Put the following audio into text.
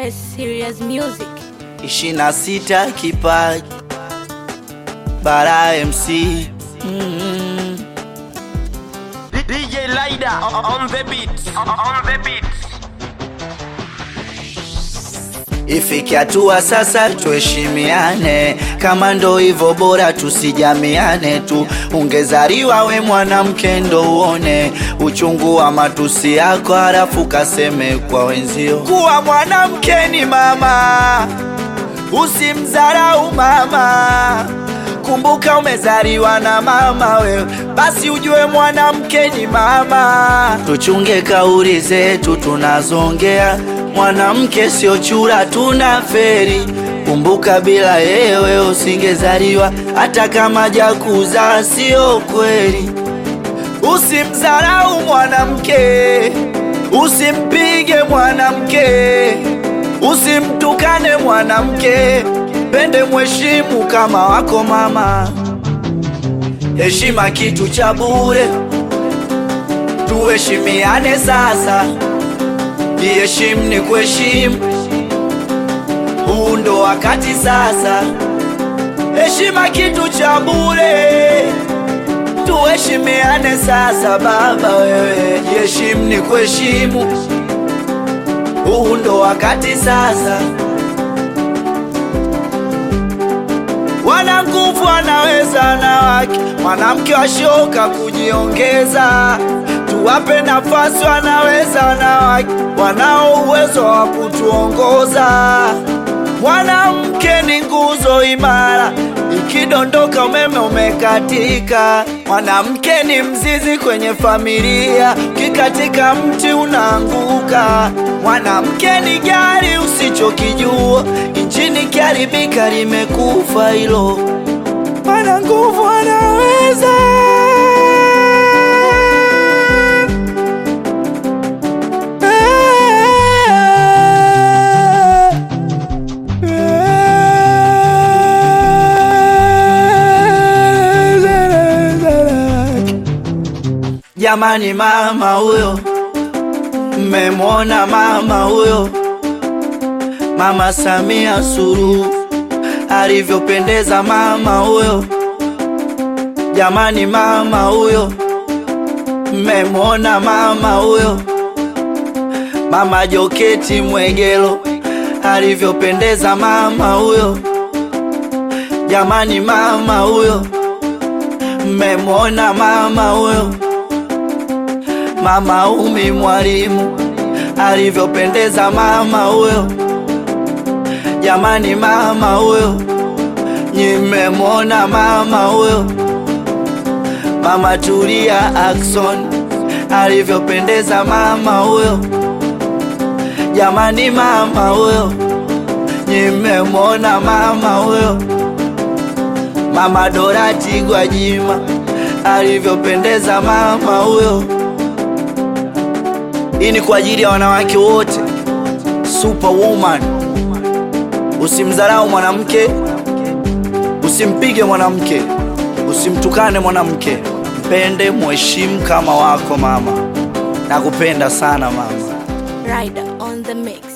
A serious music. ishirini na sita kipaji bara MC mm. DJ Lida on the beat. On the beat. Ifike hatua sasa tuheshimiane, kama ndo hivyo bora tusijamiane tu. Ungezaliwa we mwanamke ndo uone uchungu wa matusi yako, halafu kaseme kwa wenzio kuwa mwanamke ni mama, usimdharau mama. Kumbuka umezaliwa na mama wewe, basi ujue mwanamke ni mama. Tuchunge kauli zetu tunazongea, mwanamke sio chura, tuna feri. Kumbuka bila yewe usingezaliwa, hata kama jakuza sio kweli. Usimdharau mwanamke, usimpige mwanamke, usimtukane mwanamke, pende mheshimu kama wako mama. Heshima kitu cha bure, tuheshimiane sasa. Jiheshimu ni kuheshimu, huu ndo wakati sasa. Heshima kitu cha bure, tuheshimiane sasa. Baba wewe, jiheshimu ni kuheshimu, huu ndo wakati sasa. Wana nguvu wanaweza wanawake, mwanamke washoka kujiongeza. Tuwape nafasi, wanaweza wanawake, wanao uwezo wa kutuongoza. Mwanamke ni nguzo imara, ikidondoka umeme umekatika. Mwanamke ni mzizi kwenye familia, ukikatika mti unaanguka. Mwanamke ni gari usichokijua, injini kiharibika limekufa hilo. Wana nguvu wanaweza Jamani, mama huyo, mmemwona mama huyo, Mama Samia Suluhu alivyopendeza mama huyo. Jamani, mama huyo, mmemwona mama huyo, Mama Joketi Mwegelo alivyopendeza mama huyo. Jamani, mama huyo, mmemwona mama huyo. Mama Umi Mwalimu alivyopendeza mama huyo. Jamani, mama huyo, nimemwona mama huyo. Mama Tulia Ackson alivyopendeza mama huyo. Jamani, mama huyo, nimemwona mama huyo. Mama Dorati Gwajima alivyopendeza mama huyo. Hii ni kwa ajili ya wanawake wote. Superwoman, usimdharau mwanamke, usimpige mwanamke, usimtukane mwanamke, mpende, mheshimu kama wako mama. Nakupenda sana mama. Rider on the mix.